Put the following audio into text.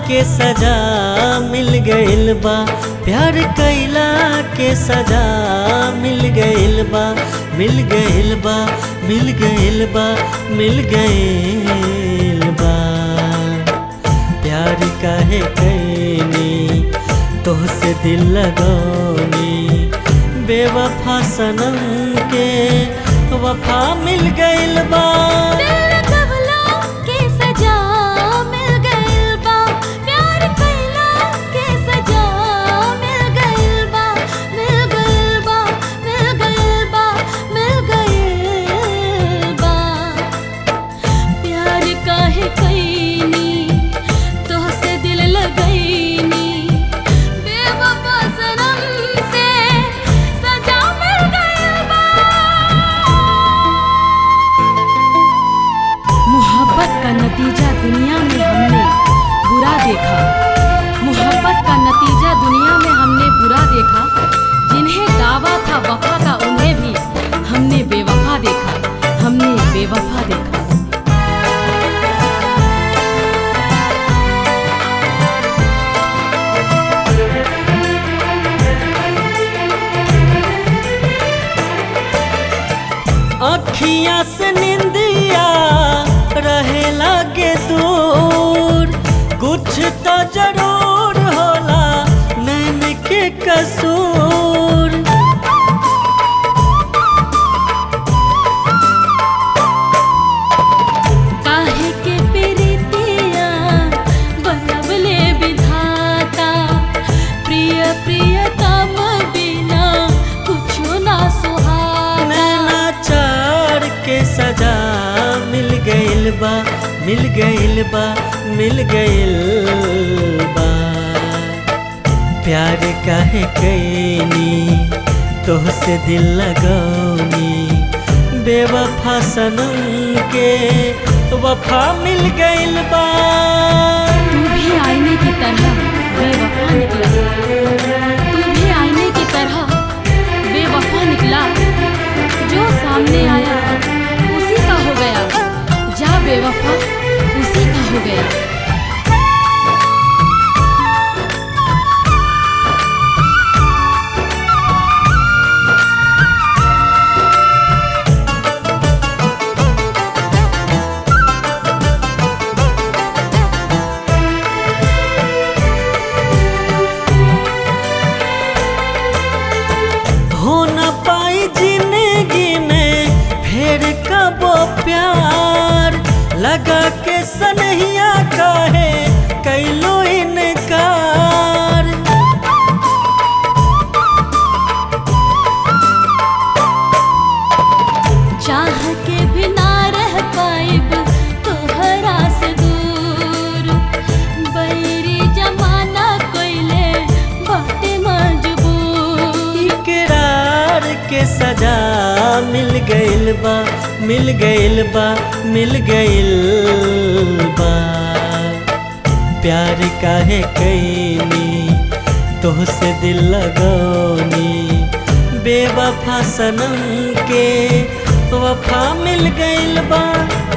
के सजा मिल गइल बा प्यार कैला के सजा मिल गइल बा मिल गइल बा मिल गइल बा मिल गइल बा प्यार काहे कैनी तोहसे दिल लगौनी बेवफा सनम के वफा मिल गइल बा दिल कबला के सजा मिल गइल बा प्यार कैला के सजा मिल गइल बा मिल गइल बा मिल गइल बा मिल गइल बा प्यार काहे कैनी तोहसे दिल लगैनी बेवफा सनम से सजा मिल गइल बा मोहब्बत का नतीजा दुनिया में हमने बुरा देखा मोहब्बत का नतीजा दुनिया में हमने बुरा देखा जिन्हें दावा था वफा का उन्हें भी हमने बेवफा देखा हमने बेवफा देखा अखियाँ से निंदिया रहे लागे दूर कुछ तो जरूर होला नैन के कसूर काहे के प्रीतिया बनवले विधाता प्रिय प्रियतम बिना कुछो ना सुहाता नैना चार के सजा मिल गइल बा मिल गइल बा मिल गइल बा प्यार काहे कैनी तोहसे दिल लगौनी बेवफा सनम के वफा मिल गइल बा तू भी आईने की तरह बेवफा निकला तू भी आईने की तरह बेवफा निकला जो सामने आया उसी का हो गया जा बेवफा उसी का हो गया हो न पाई जिंदगी में फिर कबो प्यार लगा के सनहिया काहे कैलो इनकार चाह के भी ना रह पाइब तोहरा से दूर बैरी जमाना कोइले बाटे मजबूर इकरार के सजा मिल गइल बा मिल गइल बा मिल गइल बा प्यार काहे कैनी तोहसे दिल लगौनी बेवफा सनम के वफा मिल गइल बा